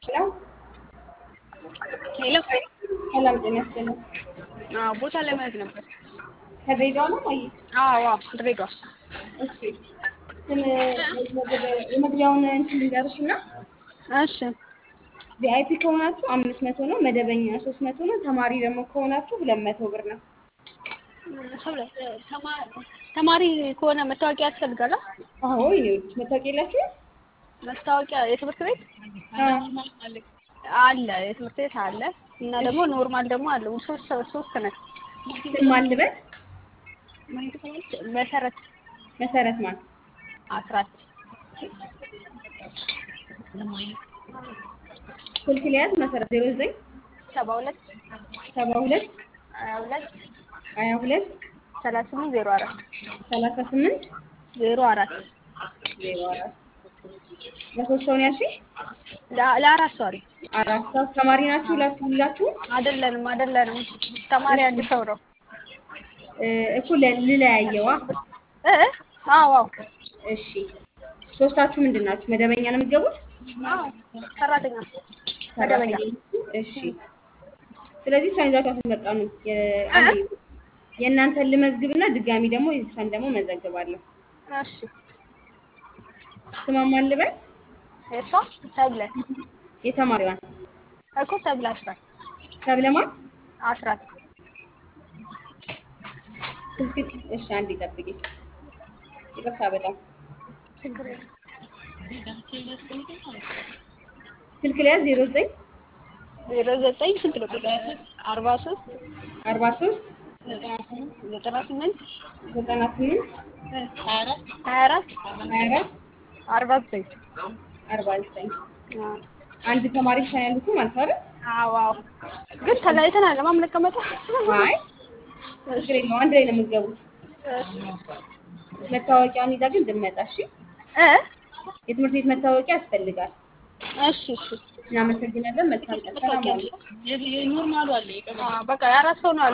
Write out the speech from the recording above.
ነው። ሄሎ ሰላም ጤና ይስጥልኝ። አዎ፣ ቦታ ለመያዝ ነበር። ከድሬዳዋ ነው ወይ? አዎ አዎ፣ ድሬዳዋ። እሺ ስም የመግቢያውን እንትን ልንገርሽ እና እሺ ቪአይፒ ከሆናችሁ አምስት መቶ ነው። መደበኛ ሶስት መቶ ነው። ተማሪ ደግሞ ከሆናችሁ ሁለት መቶ ብር ነው። ሰብለ ተማ- ተማሪ ከሆነ መታወቂያ ያስፈልጋል? አ? አዎ ይኸውልሽ መታወቂያ የላችሁ? መታወቂያ የትምህርት ቤት አለ፣ የትምህርት ቤት አለ እና ደግሞ ኖርማል ደግሞ አለ። ሶስት ሶስት ነን። ስም ማን ልበል? መሰረት መሰረት ማን? አስራት ስልክ ሊያዝ መሰረት ዜሮ ዘጠኝ ሰባ ሁለት ሰባ ሁለት ሀያ ሁለት ሀያ ሁለት ሰላሳ ስምንት ዜሮ አራት ሰላሳ ስምንት ዜሮ አራት ዜሮ አራት ለሶስት ሰው ነው ያልሽኝ? ለ- ለአራት ሰው አለ። አራት ሰው ተማሪ ናችሁ ሁላችሁ ሁላችሁ? አይደለንም አይደለንም። ተማሪ አንድ ሰው ነው። እ እኮ ለ- ልለያየዋ። እ አዎ አዎ እሺ ሶስታችሁ ምንድን ናችሁ? መደበኛ ነው የምትገቡት? አዎ ሰራተኛ መደበኛ እሺ ስለዚህ እሷን ይዛችሁ አትመጣ ነው። የ- አንዴ የእናንተን ልመዝግብና ድጋሚ ደግሞ የእሷን ደግሞ መዘግባለሁ። እሺ ስሟ ማን ልበል? እሷ ሰብለ የተማሪዋን እኮ ሰብለ አስራት ሰብለማን አስራት ስልክ እሺ አንዴ ጠብቂ። ይቅርታ በጣም ችግር የለም። ስልክ ሊያዝ ዜሮ ዘጠኝ ዜሮ ዘጠኝ ስንት ነው? አርባ ሶስት አርባ ሶስት ዘጠና ስምንት ዘጠና ስምንት ሀያ አራት ሀያ አራት አርባ ዘጠኝ አርባ ዘጠኝ አንድ ተማሪ ብቻ ነው ያሉት ማለት አይደል? አዎ አዎ ግን ተለያይተን አለ የምንቀመጠው። አይ ችግር የለውም አንድ ላይ ነው የምትገቡት። መታወቂያውን ይዛ ግን እንድትመጣ እሺ። እ የትምህርት ቤት መታወቂያ ያስፈልጋል። እሺ እሺ እናመሰግናለን። መልካም ቀን። ሰላም ዋሉ። በቃ የአራት ሰው ነው